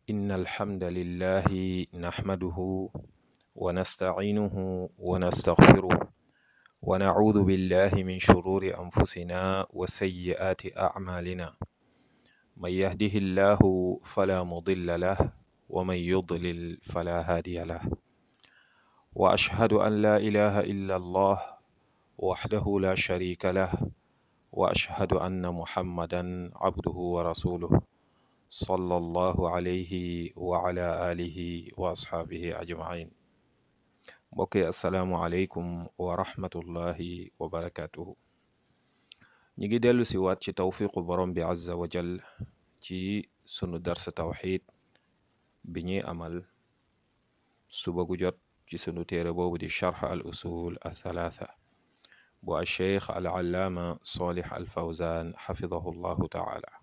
إن الحمد لله نحمده ونستعينه ونستغفره ونعوذ بالله من شرور أنفسنا وسيئات أعمالنا من يهده الله فلا مضل له ومن يضلل فلا هادي له وأشهد أن لا إله إلا الله وحده لا شريك له وأشهد أن محمدا عبده ورسوله صلى الله عليه وعلى آله وأصحابه أجمعين mbokk yi asalaamualeykum wa rahmatullahi wa barakatuhu ñi ngi dellu si waat ci tawfiqu borom bi azza wa jal ci sunu darsa tawxid bi ñuy amal suba gu jot ci sunu téere boobu di charx al usul al thalatha bu al cheikh al allaama salih al fawzan xafidahu llahu taala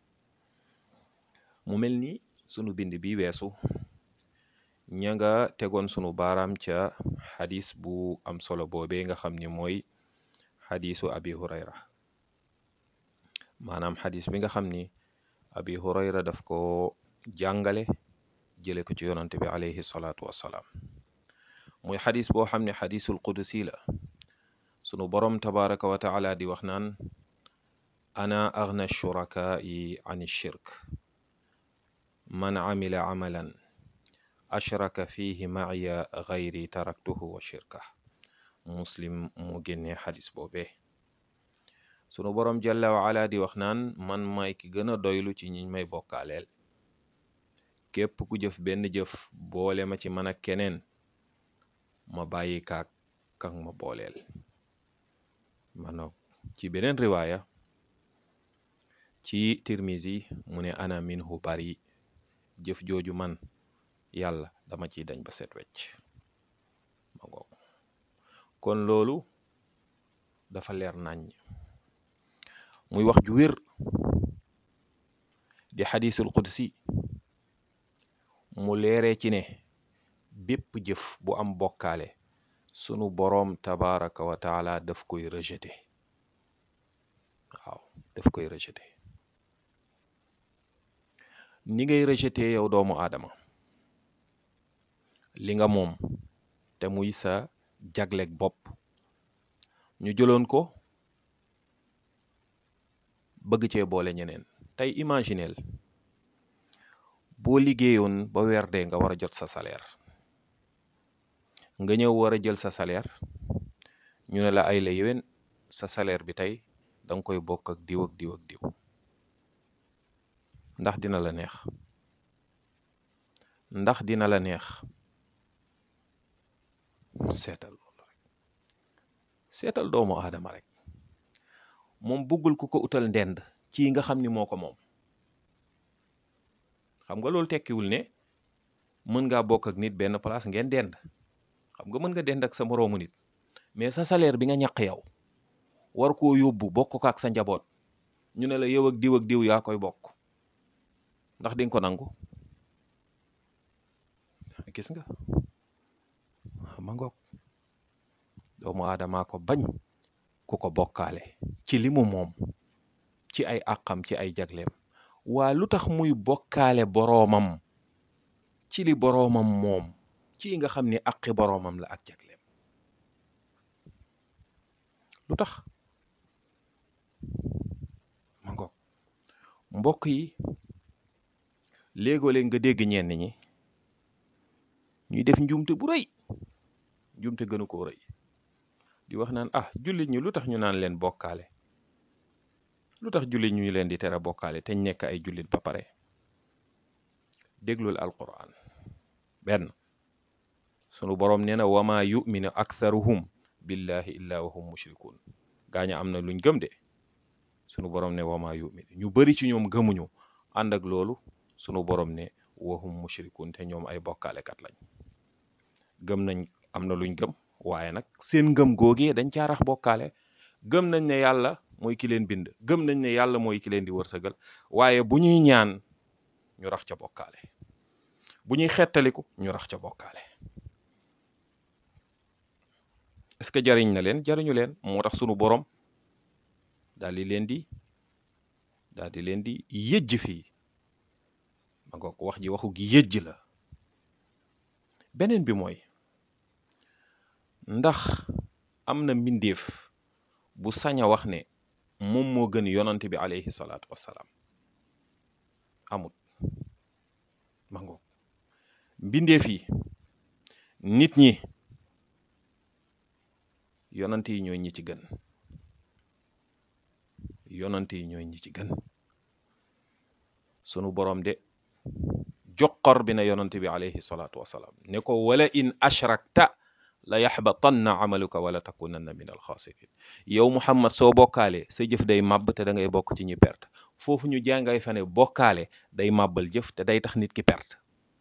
mu mel ni sunu bind bi weesu ña nga tegoon sunu baaraam ca xadis bu am solo boobee nga xam ni mooy xadisu abi hurayra maanaam xadis bi nga xam ni abi hurayra daf ko jàngale jële ko ci yonante bi alayhi salaatu wassalaam muy xadis boo xam ne xadisul qudusi la sunu borom tabaraka wa taala di wax naan ana agna shurakaai an shirk man amila amalan ashraka fihi maaya gayri taraktuhu wa shirka muslim mu génnee xadis boobee sunu boroom jalla wa ala di wax naan man may ki gën a doylu ci ñiñ may bokkaaleel képp ku jëf benn jëf boole ma ci man ak keneen ma bàyyi kaak kan ma booleel mano ci beneen riwaaya ci tirmisi mu ne ana minhu bari jëf jooju man yàlla dama ciy dañ ba set wecc ma ngoog kon loolu dafa leer nañ muy wax ju wér di xadisul qudsi mu leeree ci ne bépp jëf bu am bokkaale sunu boroom tabaraka wa taala daf koy rejeté waaw daf koy rejeté ni ngay rejeté yow doomu aadama li nga moom te muy sa jagleeg bopp ñu jëloon ko bëgg cee boole ñeneen tey imagineel boo liggéeyoon ba weer dee nga war a jot sa salaire nga ñëw war a jël sa salaire ñu ne la ay la yéwén sa salaire bi tey danga koy bokk ak diw ak diw ak diw ndax dina la neex ndax dina la neex seetal loolu rek seetal doomu aadama rek moom bëggul ku ko utal ndend ci nga xam ni moo ko moom xam nga loolu tekkiwul ne mën ngaa bokk ak nit benn place ngeen dend xam nga mën nga dend ak sa moroomu nit mais sa salaire bi nga ñaq yow war koo yóbbu bokk ko ak sa njaboot ñu ne la yow ak diw ak diw yaa koy bokk ndax di nga ko nangu gis nga ma ngoog doomu aadama ko bañ ku ko bokkaale ci li mu moom ci ay àqam ci ay jagleem waa lu tax muy bokkaale boroomam ci li boroomam moom ci nga xam ni àqi boroomam la ak jagleem lu tax ma ngoog mbokk yi léegoo-léeg nga dégg ñenn ñi ñuy def njuumte bu rëy njuumte gënu koo rëy di wax naan ah jullit ñi lu tax ñu naan leen bokkaale lu tax jullit ñu leen di tere bokkaale te nekk ay jullit ba pare déglul alquran benn sunu boroom nee na wama yuminu aktharuhum billahi illa wa hum mushrikun gaaña am na luñ gëm de sunu boroom ne wama yuminu ñu bari ci ñoom gëmuñu ànd ak loolu sunu boroom ne wa hum mushrikun te ñoom ay bokkaalekat lañ gëm nañ am na luñ gëm waaye nag seen ngëm googee dañ caa rax bokkaale gëm nañ ne yàlla mooy ki leen bind gëm nañ ne yàlla mooy ki leen di wërsëgal waaye bu ñuy ñaan ñu rax ca bokkaale bu ñuy xettaliku ñu rax ca bokkaale est-ce que jariñ na leen jariñu leen moo tax sunu borom daal di leen di daal di leen di yëjj fii ma ngoog wax ji waxu gi yëjj la beneen bi mooy ndax am na mbindeef bu sañ a wax ne moom moo gën yonant bi alayhi salaatu wassalaam amut ma ngoog mbindeef yi nit ñi yonant yi ñooy ñi ci gën yonant yi ñooy ñi ci gën sunu borom de joxor bi na yonant bi alayhi salaatu wassalaam ne ko wala in ashrakta la yaxbatanna amaluka wala takunanna min alxaasirin yow muhammad soo bokkaale sa jëf day màbb te da ngay bokk ci ñi perte foofu ñu jàngay fa ne bokkaale day màbbal jëf te day tax nit ki perte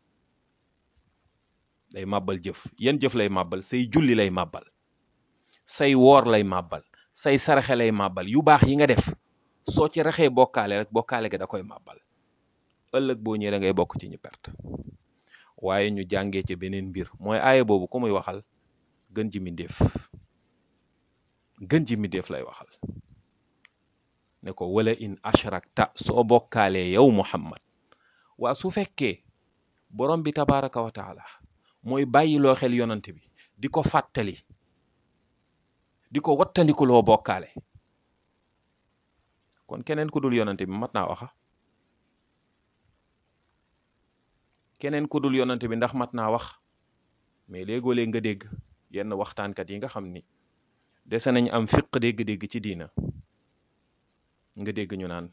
day màbbal jëf yan jëf lay màbbal say julli lay màbbal say woor lay màbbal say saraxe lay màbbal yu baax yi nga def soo ci raxee bokkaale rek bokkaale ga da koy màbbal ëllëg boo ñëwee da ngay bokk ci ñi perte waaye ñu jàngee ci beneen mbir mooy aaya boobu ku muy waxal gën ji mbindéef gën ji mbindéef lay waxal ne ko wala in ashrakta soo bokkaalee yow muhammad waa su fekkee borom bi tabaraka wa taala mooy bàyyiloo xel yonant bi di ko fàttali di ko wattandikuloo bokkaale kon keneen ku dul yonant bi mat naa waxa keneen ku dul yonant bi ndax mat naa wax mais léegoo-léeg nga dégg yenn waxtaankat yi nga xam ni dese nañ am fiq dégg-dégg ci diina nga dégg ñu naan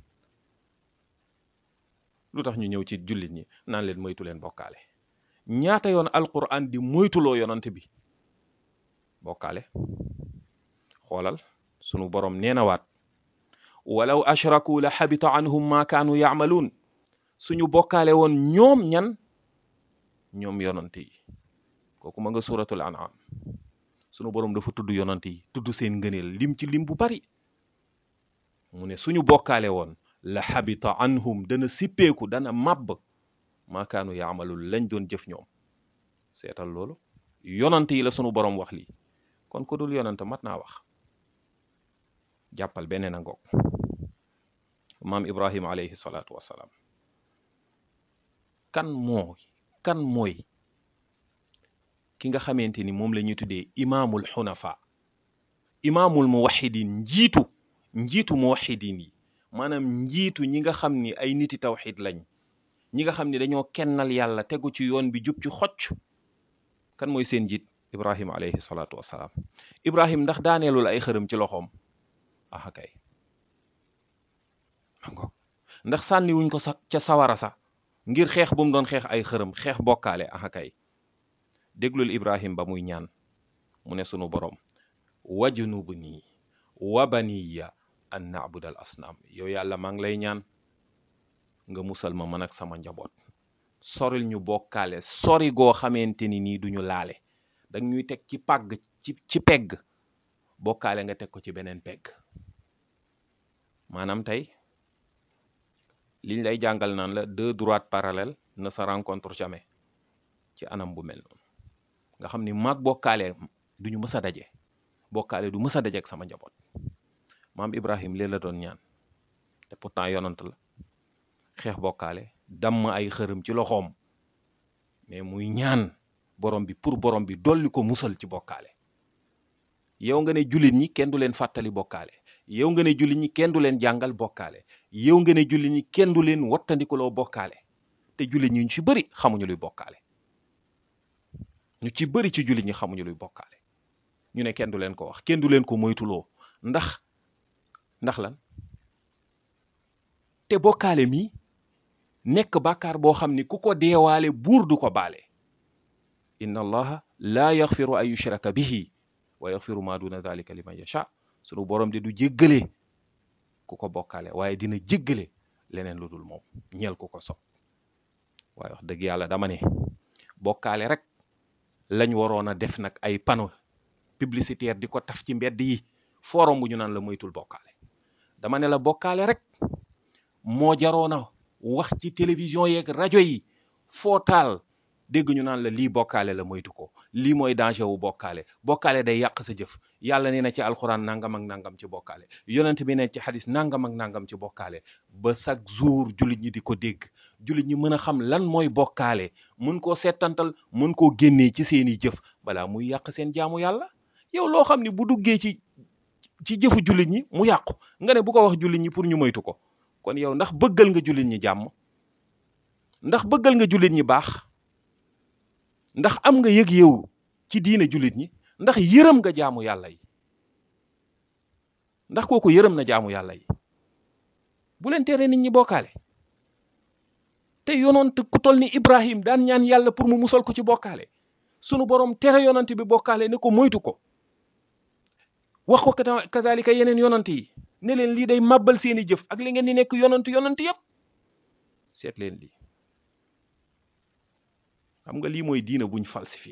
lu tax ñu ñëw ci jullit ñi naan leen moytu leen bokkaale ñaata yoon alquran di moytuloo yonant bi bokkaale xoolal sunu borom nee na waat walaw ashraku la xabita anhum ma kaanu yaamaluun suñu bokkaale woon ñoom ñan ñoom yonant yi kooku ma nga suratul an'am sunu borom dafa tudd yonant yi tudd seen ngëneel lim ci lim bu bari mu ne suñu bokkaale woon la xabita anhum dana sippeeku dana màbb maakaanu yaamalul lañ doon jëf ñoom seetal loolu yonant yi la sunu borom wax lii kon ku dul yonant mat naa wax jàppal beneen a ngoog maam ibrahim alayhi salaatu wassalaam kan moo kan mooy ki nga xamante ni moom la ñuy tuddee imaamul xunafa imaamul muwahidin njiitu njiitu muwahidin yi maanaam njiitu ñi nga xam ni ay niti tawxid lañ ñi nga xam ni dañoo kennal yàlla tegu ci yoon bi jub ci xocc kan mooy seen njiit ibrahim alayhi salaatu wassalaam ibrahim ndax daaneelul ay xërëm ci loxoom aha kay ndax sànniwuñ ko sa ca sawara sa ngir xeex bu mu doon xeex ay xërëm xeex bokkaale aha kay déglul ibrahim ba muy ñaan mu ne sunu borom wajnubni wa baniya an na'budal asnaam yow yàlla maa ngi lay ñaan nga musal ma man ak sama njaboot soril ñu bokkaale sori goo xamante ni nii duñu laale dag ñuy teg ci pàgg ci ci pegg bokkaale nga teg ko ci beneen pegg maanaam tey liñ lay jàngal naan la deux droites parallèles ne se rencontrent jamais ci anam bu mel noonu nga xam ni maag bokkaale duñu mës a daje bokkaale du mës a daje ak sama njaboot maam Ibrahim lee la doon ñaan te pourtant yonant la xeex bokkaale damm ay xërëm ci loxoom mais muy ñaan borom bi pour borom bi dolli ko musal ci bokkaale yow nga ne jullit ñi kenn du leen fàttali bokkaale yow nga ne jullit ñi kenn du leen jàngal bokkaale yow nga ne jullit ñi kenn du leen wattandikuloo bokkaale te jullit ñi ñu ci bëri xamuñu luy bokkaale ñu ci bëri ci jullit ñi xamuñu luy bokkaale ñu ne kenn du leen ko wax kenn du leen ko moytuloo ndax ndax lan te bokkaale mi nekk bàkkaar boo xam ni ku ko deewaale buur du ko baale inna allaha laa yaxfiru an yushraka bihi wa yaxfiru ma duna dalika liman yasha sunu borom de du jéggale ku ko bokkaale waaye dina jéggale leneen lu dul moom ñeel ku ko sob waaye wax dëgg yàlla dama ne bokkaale rek lañ waroon a def nag ay panneau publicitaire di ko taf ci mbedd yi forum bu ñu naan la moytul bokkaale dama ne la bokkaale rek moo jaroon a wax ci télévision yeeg rajo yi foo taal dégg ñu naan la lii bokkaale la moytu ko lii mooy danger wu bokkaale bokkaale day yàq sa jëf yàlla nee na ci alxuraan nangam ak nangam ci bokkaale yonent bi ne ci xadis nangam ak nangam ci bokkaale ba chaque jour jullit ñi di ko dégg jullit ñi mën a xam lan mooy bokkaale mën koo settantal mën koo génnee ci seeni jëf balaa muy yàq seen jaamu yàlla yow loo xam ni bu duggee ci ci jëfu jullit ñi mu yàqu nga ne bu ko wax jullit ñi pour ñu moytu ko kon yow ndax bëggal nga jullit ñi jàmm ndax bëggal nga jullit ñi baax ndax am nga yëg yow ci diine jullit ñi ndax yërëm nga jaamu yàlla yi ndax kooku yërëm na jaamu yàlla yi bu leen tere nit ñi bokkaale te yonent ku tol ni Ibrahim daan ñaan yàlla pour mu musal ko ci bokkaale sunu borom tere yonent bi bokkaale ne ko moytu ko wax ko kazalika yeneen yonent yi ne leen lii day màbbal seeni jëf ak li ngeen di nekk yonent yonent yëpp seet leen lii xam nga lii mooy diina buñ falsifié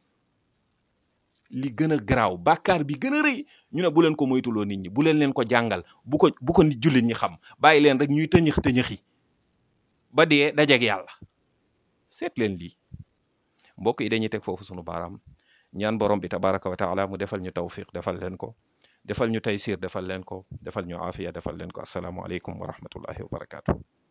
li gën a garaaw bàkkaar bi gën a rëy ñu ne bu leen ko moytuloo nit ñi bu leen leen ko jàngal bu ko bu ko nit jullit ñi xam bàyyi leen rek ñuy tëñëx tëñëxi ba dee dajeeg yàlla seet leen lii mbokk yi dañuy teg foofu sunu baaraam ñaan borom bi tabaraka wa taala mu defal ñu tawfiq defal leen ko defal ñu taysir defal leen ko defal ñu aafiya defal leen ko asalaamu aleykum wa rahmatullahi wa barakaatu